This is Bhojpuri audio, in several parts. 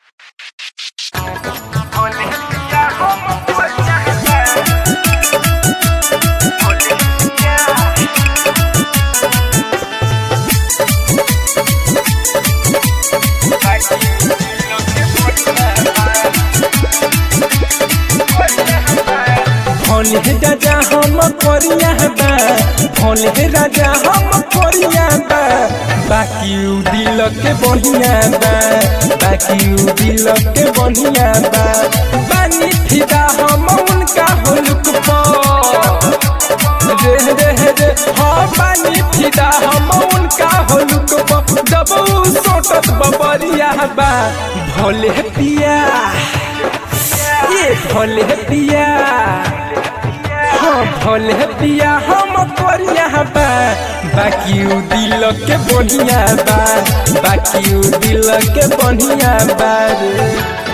भोले राजा हम कोरिया बा भोले राजा हम कोरिया बा बाकी उ दिल के बढ़िया बा बाकी उ दिल के बढ़िया बा पानी फिदा हम उनका हुलक रे रे रे हाँ पानी फिदा हम उनका हुलक जब उ सोटत बबरिया बा भोले पिया ये भोले पिया हाँ भोले पिया हम कोरिया बा बाकी उ दिल के बढ़िया बा बाकी उ दिल के बढ़िया बा रे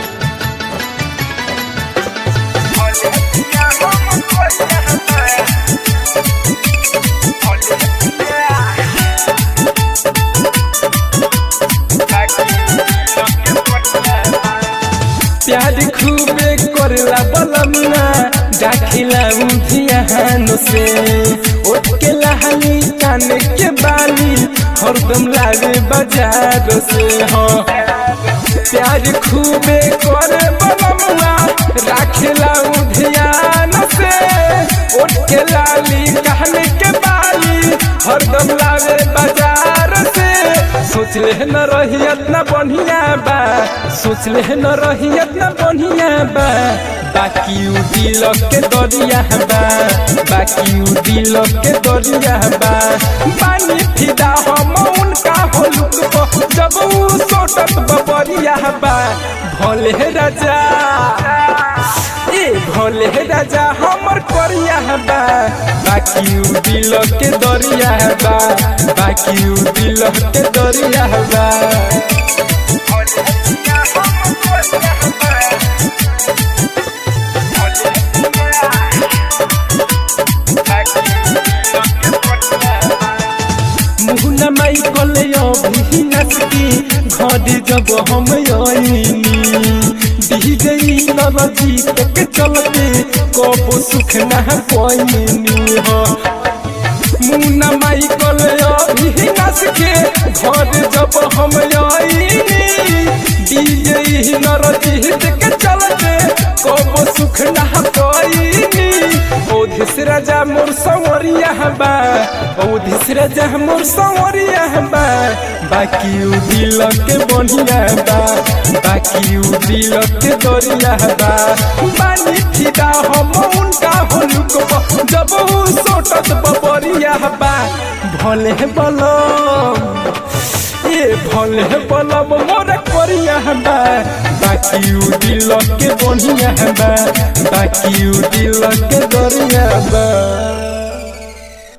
प्यार खूबे करला बलमना डाखिला उधियान से ओट के लहनी कान के बाली हरदम लागे बाजार से हाँ प्यार खूबे करे बलमना राखिला उधियान से ओट के लाली कान के बाली हरदम लागे बाजार से सोच ले न रही इतना बढ़िया बा सोच ले न रही इतना बढ़िया बा बाकी उ दिल के दरिया बा बाकी उ दिल के दरिया बा पानी फिदा हम उनका होलुक प जब उ सोटत बबरिया बा भोले राजा ए भोले राजा हमर करिया बा बाकी उ दिल के दरिया बा बाकी उ दिल के दरिया बा मुहना माई कले अभी नसकी घर जब हम आईनी दी गई नरजी तक चलते कब सुख ना पाईनी हो मुन्ना माई कले अभी नसके घर जब हम आईनी दी गई नरजी तक चलते कब सुख ना पाईनी ओधिस राजा मोर संवरिया बा ओधिस राजा मोर संवरिया बा बाकी उ दिल के बढ़िया बा बाकी उ दिल के दरिया बा बानी फिदा हम उनका होलुक प जब उ सोटत बबरिया बा भले बलम ए भले बलम मोर करिया बा बाकी उ दिल के बढ़िया बा बाकी उ दिल के दरिया बा